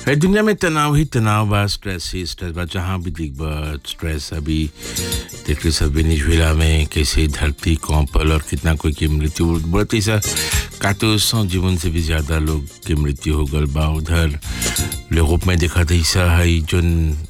है दुनिया में तनाव ही तनाव बा स्ट्रेस ही स्ट्रेस बा जहाँ भी दिख बा स्ट्रेस अभी देख रहे सब वेनेजुएला में कैसे धरती कौपल और कितना कोई की मृत्यु बहुत ऐसा कातो सौ जीवन से भी ज़्यादा लोग की मृत्यु हो गल बा उधर यूरोप में देखा था ऐसा है जो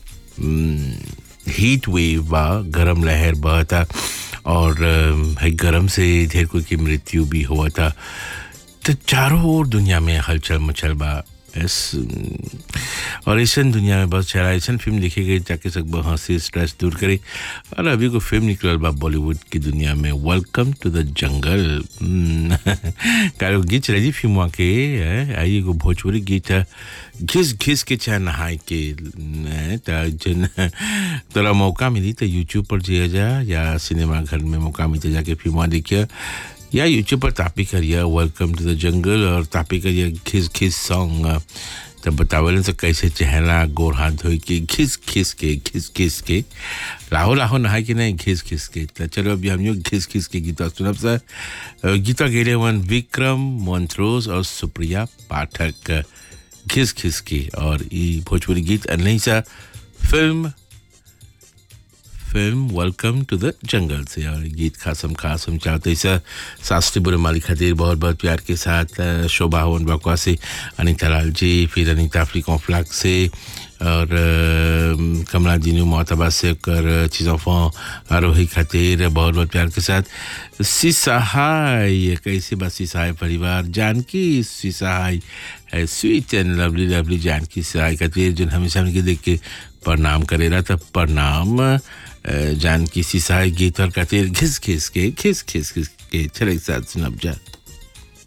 हीट वेव बा गरम लहर बहता और है गरम से ढेर कोई की मृत्यु भी हुआ था तो चारों ओर दुनिया में हलचल मचल बा इस और ऐसा दुनिया में बहुत सारा ऐसा फिल्म लिखी गई ताकि सब हंसी स्ट्रेस दूर करे और अभी को फिल्म निकल बा बॉलीवुड की दुनिया में वेलकम टू द जंगल कारो गीत चले जी फिल्म के आई एगो भोजपुरी गीत है घिस घिस के चाहे नहाए के जन तोरा मौका मिली तो यूट्यूब पर जिया जा या सिनेमा घर में मौका मिलते जाके फिल्म देखिए या यूट्यूब पर तापी करिए वेलकम टू द जंगल और तापी करिए घिस घिस सॉन्ग तब बतावलन से कैसे चहला गोर हाथ धोई के घिस घिस के घिस घिस के लाहो लाहो नहाए के नहीं घिस घिस के तो चलो अभी हम लोग घिस घिस के गीता सुनब सर गीता गेले वन विक्रम मोन्थ्रोस और सुप्रिया पाठक घिस घिस के और ये भोजपुरी गीत नहीं सा film film welcome to the jungle से और गीत खासम खास हम चाहते सर शास्त्री बुरे मालिक खातिर बहुत बहुत प्यार के साथ शोभा हवन बकवा से अनिता लाल जी फिर अनिता अफ्री कॉम्फ्लाक से और कमला दीनू मोहतबा से कर चीज़ों फो आरोही खातिर बहुत बहुत प्यार के साथ सिसहाय कैसे बस सिसहाय परिवार जानकी सिसहाय है sweet and lovely lovely Janki Sahay खातिर जो हमेशा उनके देख के प्रणाम करेला तब प्रणाम जानकी सिसाई गीत और खातिर घिस घिस के खिस खिस खिस के चले साथ सुनब जा